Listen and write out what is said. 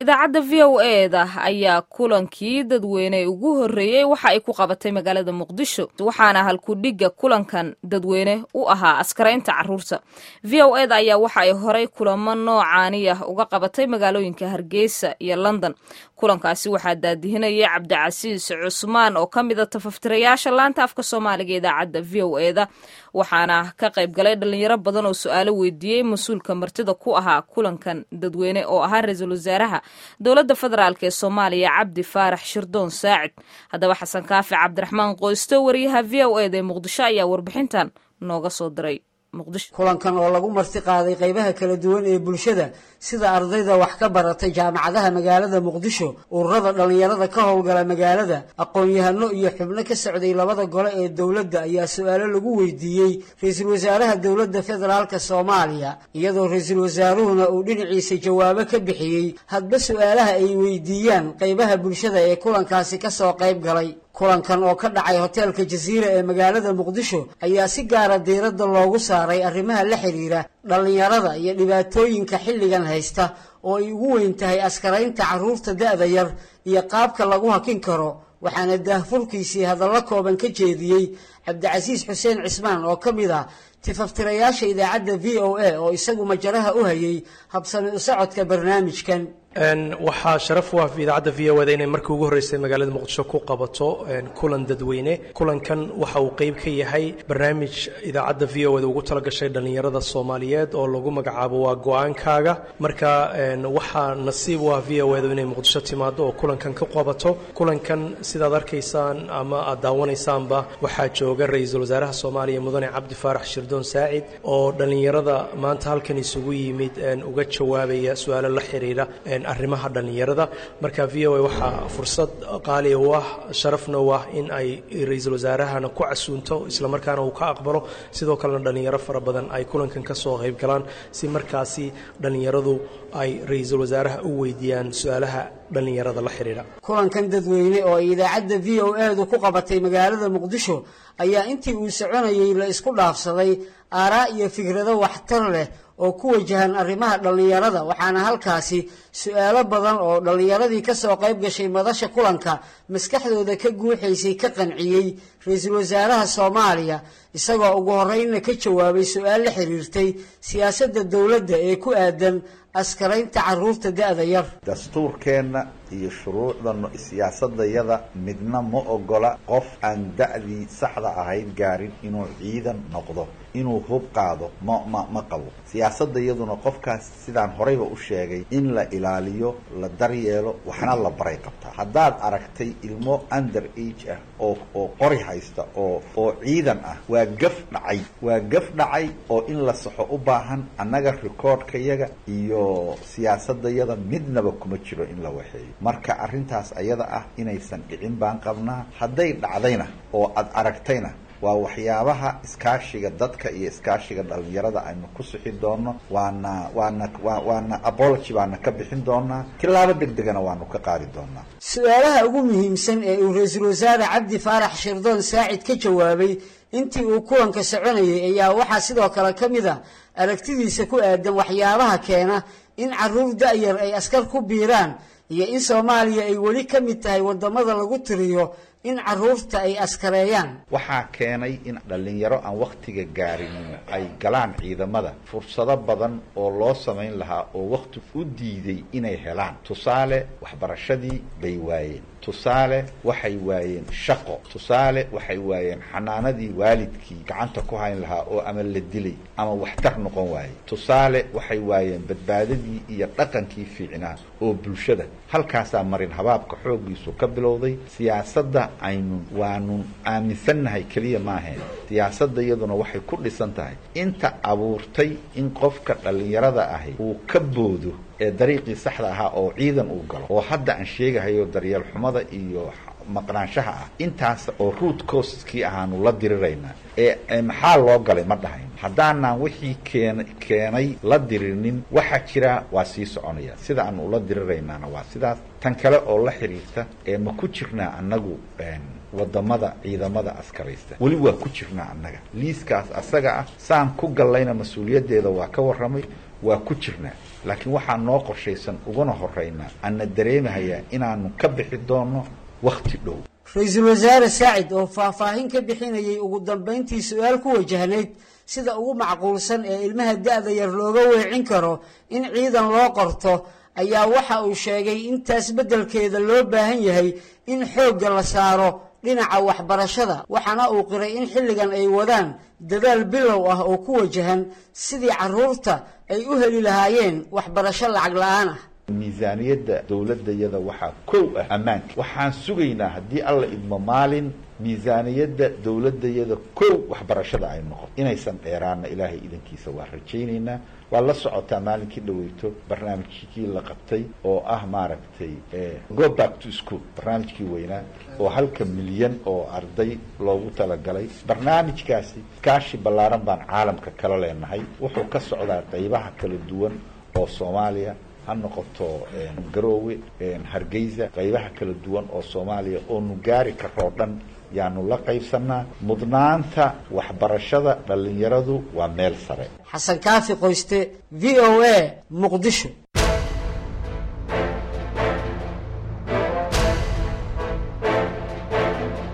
idaacadda v o eda ayaa kulankii dadweyne ugu horreeyey waxa ay ku qabatay magaalada muqdisho waxaana halkudhigga kulankan dadweyne u ahaa askaraynta caruurta v o eda ayaa waxa ay horay kulamo noocaani ah uga qabatay magaalooyinka hargeysa iyo london kulankaasi waxaa daadihinayay cabdicasiis cusmaan oo ka mida tafaftirayaasha laanta afka soomaaliga idaacadda v o eda waxaana ka qayb galay dhalinyaro badan oo su-aalo weydiiyey mas-uulka martida ku ahaa kulankan dadweyne oo ahaa ra-iisul wasaaraha dowladda federaalk ee soomaaliya cabdi faarax shirdoon saacid haddaba xasan kaafi cabdiraxmaan qoysto wariyaha v o eda ee muqdisho ayaa warbixintan nooga soo diray kulankan oo lagu marti qaaday qaybaha kala duwan ee bulshada sida ardayda wax ka baratay jaamacadaha magaalada muqdisho ururada dhallinyarada ka howlgala magaalada aqoon-yahano iyo xubno ka socday labada gole ee dowladda ayaa su-aalo lagu weydiiyey ra-iisul wasaaraha dowladda federaalk soomaaliya iyadoo ra-iisul wasaaruhuna uu dhinaciisa jawaabo ka bixiyey hadba su-aalaha ay weydiiyaan qaybaha bulshada ee kulankaasi kasoo qayb galay kulankan oo ka dhacay hoteelka jasiira ee magaalada muqdisho ayaa si gaara diiradda loogu saaray arrimaha la xidhiira dhallinyarada iyo dhibaatooyinka xilligan haysta oo ay ugu weyn tahay askaraynta carruurta da-da yar iyo qaabka lagu hakin karo waxaana daahfurkiisii hadallo kooban ka jeediyey cabdicasiis xuseen cismaan oo ka mid ah tifaftirayaasha idaacadda v o a oo isagu majaraha u hayay habsami u socodka barnaamijkan waxaa sharaf u ah idaacadda v o da inay markii ugu horreysay magaalada muqdisho ku qabato kulan dadweyne kulankan waxa uu qeyb ka yahay barnaamij idaacadda v o da ugu talagashay dhallinyarada soomaaliyeed oo lagu magacaabo waa go-aankaaga marka waxaa nasiib u ah v o da inay muqdisho timaado oo kulankan ka qabato kulankan sidaad arkaysaan ama aad daawanaysaanba waxaa jooga ra-iisul wasaaraha soomaaliya mudane cabdi faarax shirdoon saacid oo dhallinyarada maanta halkan isugu yimid uga jawaabaya su-aalo la xiriira arrimaha dhallinyarada marka v o a waxaa fursad qaaliya u ah sharafna u ah in ay ra-iisul wasaarahana ku casuunto islamarkaana uu ka aqbalo sidoo kalena dhallinyaro fara badan ay kulankan ka soo qayb galaan si markaasi dhallinyaradu ay ra-iisul wasaaraha u weydiiyaan su-aalaha dhallinyarada la xidhiidha kulankan dadweyne oo ay idaacadda v o edu ku qabatay magaalada muqdisho ayaa intii uu soconayey la isku dhaafsaday aaraa iyo fikrado waxtar leh oo ku wajahan arrimaha dhallinyarada waxaana halkaasi su-aalo badan oo dhallinyaradii kasoo qayb gashay madasha kulanka maskaxdooda ka guuxaysay ka qanciyey ra-iisul wasaaraha soomaaliya isagoo ugu horreynna ka jawaabay su-aal la xiriirtay siyaasadda dowladda ee ku aadan askaraynta caruurta da-da yar dastuurkeenna iyo shuruucda siyaasadayada midna ma ogola qof aan da-dii saxda ahayd gaarin inuu ciidan noqdo inuu hub qaado ma ma ma qabo siyaasadda iyaduna qofkaas sidaan horeyba u sheegay in la ilaaliyo la daryeelo waxna la baray qabtaa haddaad aragtay ilmo under age ah oo oo qori haysta oo oo ciidan ah waa gaf dhacay waa gaf dhacay oo in la saxo u baahan annaga recordkayaga iyo siyaasadayada midnaba kuma jiro in la waxeeyo marka arrintaas ayada ah inaysan dhicin baan qabnaa hadday dhacdayna oo aad aragtayna waa waxyaabaha iskaashiga dadka iyo iskaashiga dhalinyarada aynu ku sixi doono waana waana waana apology baana ka bixin doonaa tilaabo deg degana waanu ka qaadi doonaa su-aalaha ugu muhiimsan ee uu ra-iisul wasaare cabdi faarax shirdoon saacid ka jawaabay intii uu kulanka soconayay ayaa waxaa sidoo kale ka mid a aragtidiisa ku aadan waxyaabaha keena in caruur da-yar ay askar ku biiraan iyo in soomaaliya ay weli ka mid tahay wadamada lagu tiriyo in caruurta ay askareeyaan waxaa keenay in dhallinyaro aan wakhtiga gaarin ay galaan ciidamada fursado badan oo loo samayn lahaa oo wakhti u diiday inay helaan tusaale waxbarashadii bay waayeen tusaale waxay waayeen shaqo tusaale waxay waayeen xanaanadii waalidkii gacanta ku hayn lahaa oo ama la dilay ama waxtar noqon waayey tusaale waxay waayeen badbaadadii iyo dhaqankii fiicnaa oo bulshada halkaasaa marin habaabka xooggiisu ka bilowday siyaasadda aynu waanu aaminsannahay keliya maaheen siyaasadda iyaduna waxay ku dhisan tahay inta abuurtay in qofka dhallinyarada ahi uu ka boodo ee dariiqii saxda ahaa oo ciidan uu galo oo hadda aan sheegahayo daryeel xumada iyo maqnaanshaha ah intaas oo root coskii ahaanu la diriraynaa ee maxaa loo galay ma dhahayn haddaanaan wixii keen keenay la dirinin waxaa jira waa sii soconaya sida aanu ula diriraynaana waa sidaas tan kale oo la xiriirta ee ma ku jirnaa annagu wadamada ciidamada askaraysta weli waa ku jirnaa annaga liiskaas asaga ah saan ku gallayna mas-uuliyaddeeda waa ka warramay waa ku jirnaa laakiin waxaa noo qorshaysan uguna horeynaa ana dareemahayaa inaanu ka bixi doono wakti dhow ra-iisul wasaare saacid oo faahfaahin ka bixinayay ugu dambayntii su-aal ku wajahnayd sida ugu macquulsan ee ilmaha da-da yar looga weecin karo in ciidan loo qorto ayaa waxa uu sheegay intaas beddelkeeda loo baahan yahay in xoogga la saaro dhinaca waxbarashada waxaana uu qiray in xilligan ay wadaan dadaal bilow ah oo ku wajahan sidii carruurta ay u heli lahaayeen waxbarasho lacag la-aan ah miisaaniyadda dowladayada waxaa kow ah ammaanka waxaan sugaynaa haddii alla idmo maalin miisaaniyadda dowladayada kow waxbarashada ay noqoto inaysan dheeraana ilaahay idankiisa waa rajaynaynaa waa la socotaa maalinkii dhaweyto barnaamijkii la qabtay oo ah maaragtay go back to school barnaamijkii weynaa oo halka milyan oo arday loogu talagalay barnaamijkaasi kaashi ballaaran baan caalamka kala leenahay wuxuu ka socdaa qaybaha kala duwan oo soomaaliya ha noqoto garoowe hargeysa qaybaha kala duwan oo soomaaliya oonu gaari karoo dhan yaanu la qaybsanaa mudnaanta waxbarashada dhallinyaradu waa meel sare xasan kaafi qoyste v o a muqdisho